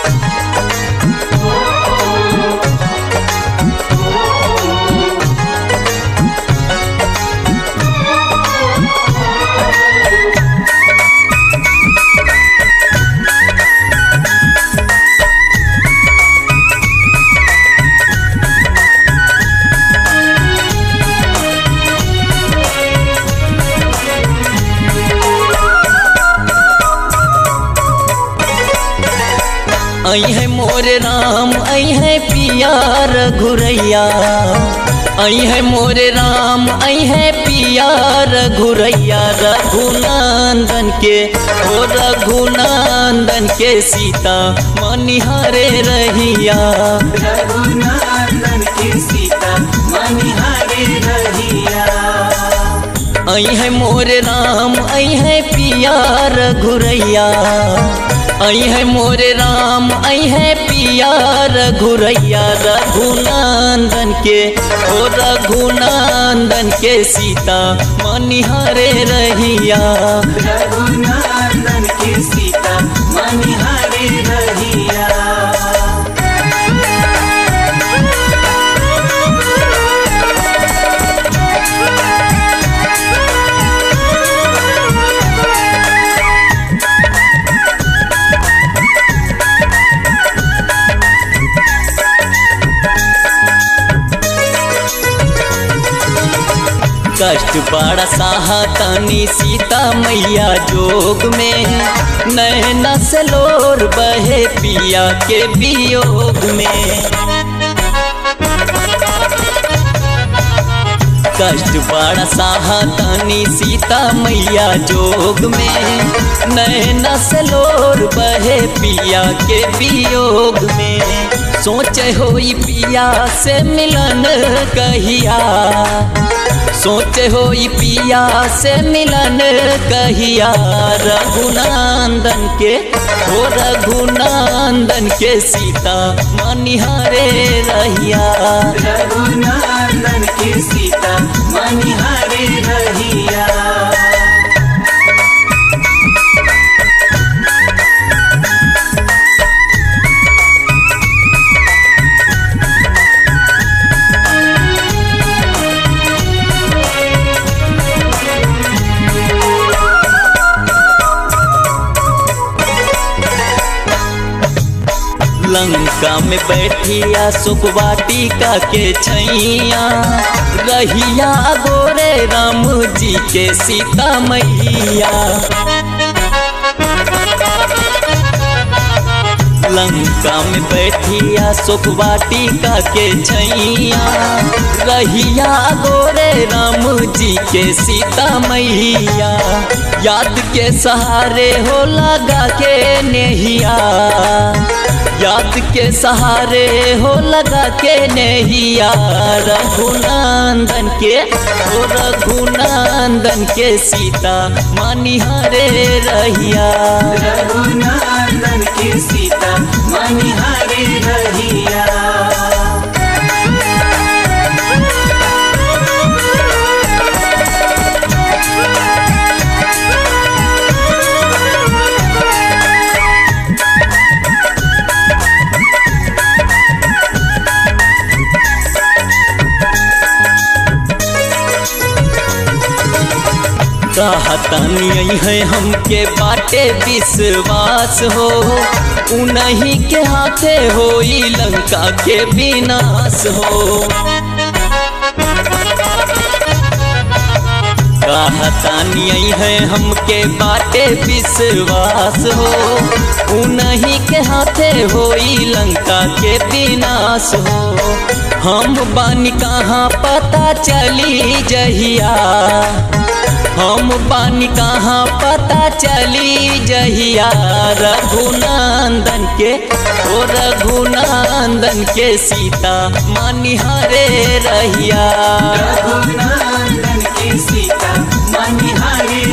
आई है मोर राम आई है पियार घुरैया आई है मोर राम आई है पियार घुरैया रघुनंदन के ओ रघुनंदन के सीता मनिहारे रहिया रघुनंदन की सीता मनिहारे रहिया आई है मोर राम आई है पियार घुरैया आई है मोर राम आई है पियार घुरैया रघुनंदन के ओ रघुनंदन के सीता मनिहारे रहिया रघुनंदन की सीता मनिहारे रहिया कष्ट बड़ा साहा तनी सीता मैया जोग में नैना से लोर बहे पिया के वियोग में कष्ट बड़ा साहा तनी सीता मैया जोग में नैना से लोर बहे पिया के वियोग में सोचे होई पिया से मिलन कहिया सोचे हो पिया से मिलन कहिया रघुनंदन के हो रघुनंदन के सीता मनिहारे रहिया रघुनंदन की सीता मनिहारे रहिया लंका में बैठिया सुखवाटिका के छैया रहिया गोरे राम जी के सीता मैया लंका में बैठिया सुखवाटिका के छैया रहिया गोरे राम जी के सीता मैया याद के सहारे हो लगा के नेहिया याद के सहारे हो लगा के नैया रघुनंदन के ओ रघुनंदन के सीता मनिहारे रहिया रघुनंदन की सीता मनिहारे रहिया कहतनी है हमके बाटे विश्वास हो उन्हीं के हाथे होई लंका के विनाश हो कहतानी है हमके बाटे विश्वास हो उन्हीं के हाथे होई लंका के विनाश हो हम बानी कहाँ पता चली जहिया हम बानी कहाँ पता चली जहिया रघुनंदन के ओ रघुनंदन के सीता मनिहारे रहिया रघुनंदन की सीता मनिहारे